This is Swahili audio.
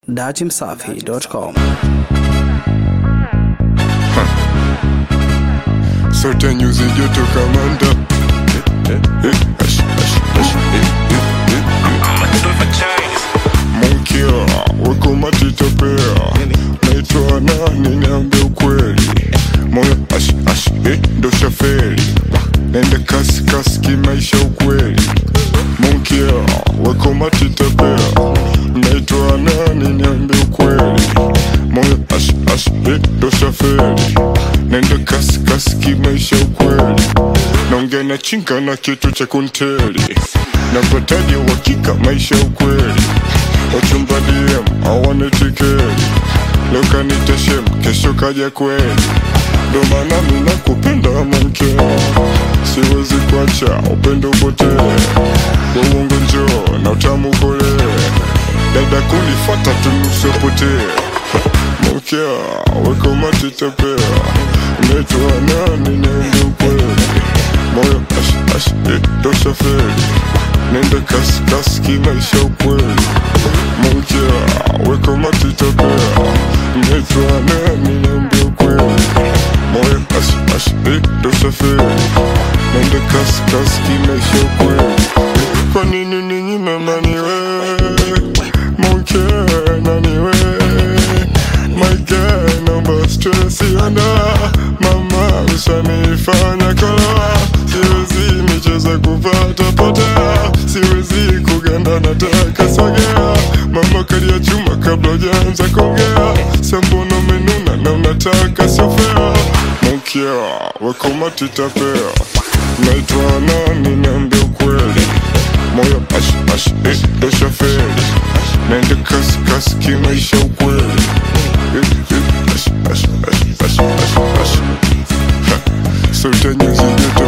Datimsafi.com. Sote nyuzi joto kamanda Eh, eh, ash, ash, ash, eh, eh, eh, eh. Monkia, weko matitapea naitwa nani niambe ukweli moyo ash, ash, eh, ndo shaferi nende kasi kasi kimaisha ukweli Monkia, weko matitapea naitwa nani niambe ukweli moyo ash, ash, eh, ndo shaferi nende kasi kasi kimaisha ukweli naongea na chinga na kitu cha kunteli napataje uhakika maisha ukweli wachumba DM hawana tikeli leo kanita shem kesho kaja kweli ndo maana mina kupenda mke siwezi kuacha upendo upotee uongo njoo na utamu kolee dada kunifata tunusopotee mkia weko matitepea naitwa nani niende ukweli moyo ash ash eh, ndo shaferi nende kasi kasi kimaisha ukweli moja weko matitepea naitwa nani niende ukweli moyo ash ash eh, ndo shaferi nende kasi kasi kimaisha ukweli kwa nini ninyi memaniwe moja naniwe My girl, naomba stress ienda Mama ushanifanya kala Siwezi micheza kupata potea Siwezi kuganda nataka sogea Mama kalia chuma kabla hujaanza kuongea Sambono menuna na unataka sofea Mkia, weko matitapea Naitwa nani niambie ukweli Moyo ash ash eh, ndo shaferi Naende kasi kasi kimaisha ukweli Sote nyuzi joto